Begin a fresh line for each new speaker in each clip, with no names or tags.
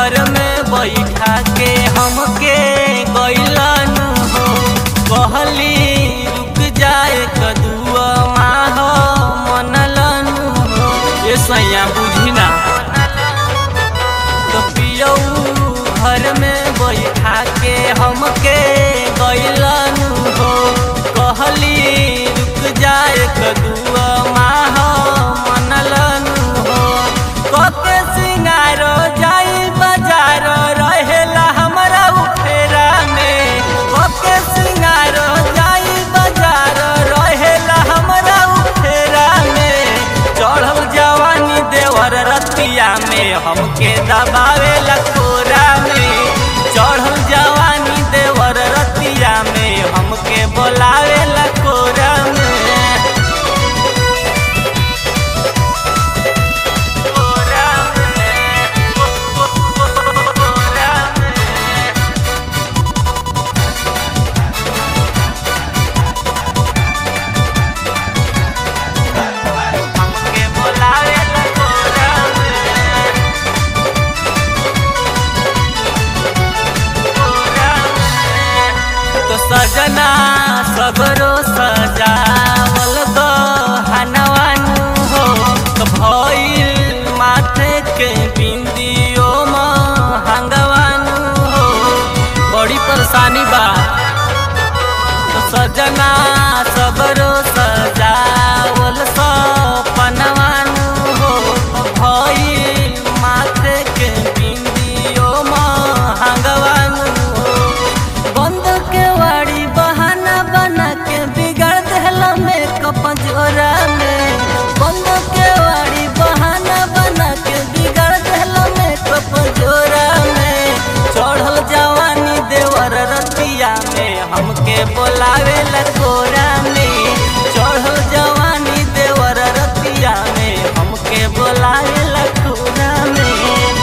घर में बैठा के हमके गैलन हो कहली रुक जाए कदुआ माह मनलन हो ये सैया बुझी ना तो पियऊ घर में बैठा के हमके गैलन हो कहली रुक जाए कदुआ माह मनलन हो कके सिंगारो जाई बाजार रहेला हमरा उफेरा में कके सिंगारो जाई बाजार रहेला हमरा उफेरा में चढ़ल जवानी देवर रतिया में हमके दबावे लकोरा में चढ़ल जवानी देवर रतिया में हमके बोलावे लकोरा में कोरा में कोरा में हमके बोलावे लकोरा में कोरा में तो सजना सगरो सजावल गहनवानु हो तो भइल माथे के बिंदियो महंगवानु हो बड़ी परेशानी बा तो सजना सबरो सजावल सपनवानु हो भइल माथे के बिंदियो महंगवानु हो बंद के वाड़ी बहाना बना के बिगाड़ देहला मेकअप जोरा में बंद के वाड़ी बहाना बना के बिगाड़ देहला मेकअप जोरा में चढ़ल जवानी देवर रतिया में हमके बोलावे लकोरा में चढ़ल जवानी देवर रतिया में हमके बोलावे लकोरा में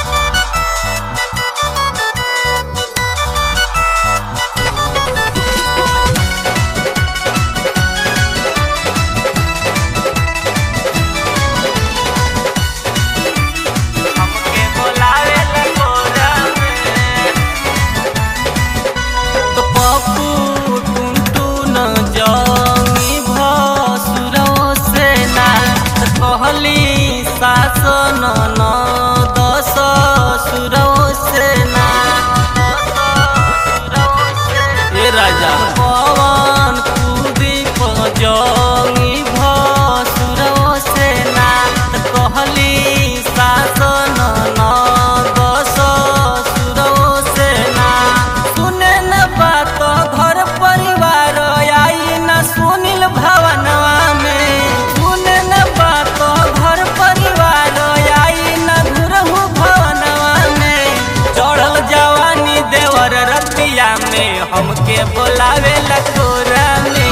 हमके बोलावे लकोरा में तो पप्पू टुनटू न जंगी भसुरो से ना तो कहली सास न न दस सुरो से ना ए राजा पवन कुदीप जंगी भसुरो से ना तो कहली सास न न दस सुरो से ना सुने न बात घर परिवार आई न सुनिल भवनवा में सुने न बात घर परिवार आई न घुरहु भवनवा में चढ़ल जवानी देवर रतिया में हमके बोलावे लकोरा में